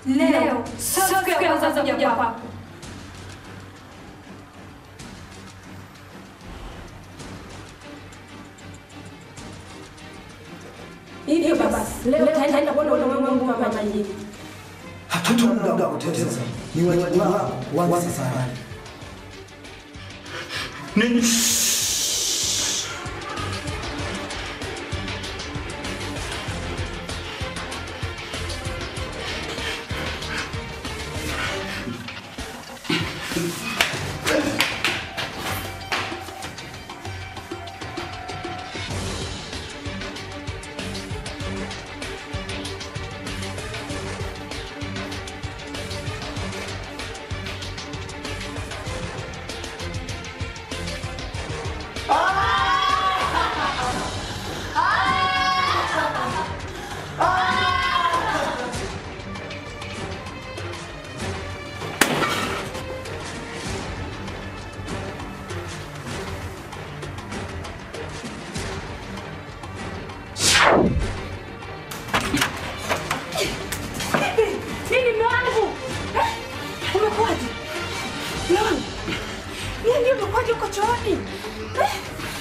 Leo sio siku ya kwanza kuja kwako. Hivyo basi, leo taenda kuona ulimwengu kama majini. Hatuna muda wa kupoteza, ni wajibu wako kuanza safari. Ninyi Nini mume wangu? Eh? Umekuwaje? Mume wangu. Nini umekuwaje uko chooni? Eh?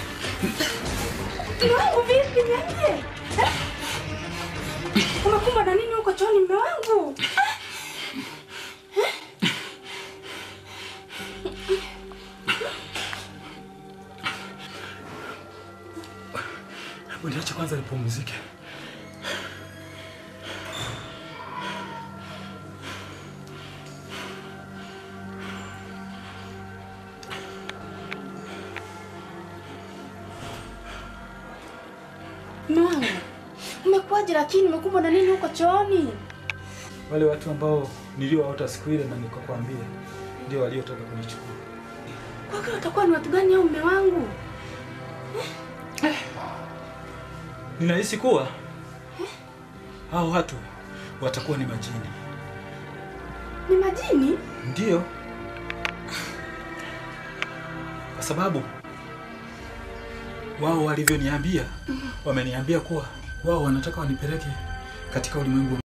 Mume wangu vipi niambie? Eh? Umekumbwa na nini uko chooni mume wangu? Eh? Hebu niache kwanza nipumzike. Mume wangu. Umekuwaje lakini umekumbwa na nini uko chooni? Wale watu ambao niliowaota siku ile na nikakwambia ndio waliotoka kunichukua. Kwa kweli watakuwa ni watu gani au mume wangu? Ninahisi kuwa hao watu watakuwa ni majini. Ni majini? Ndiyo, kwa sababu wao walivyoniambia, wameniambia kuwa wao wanataka wanipeleke katika ulimwengu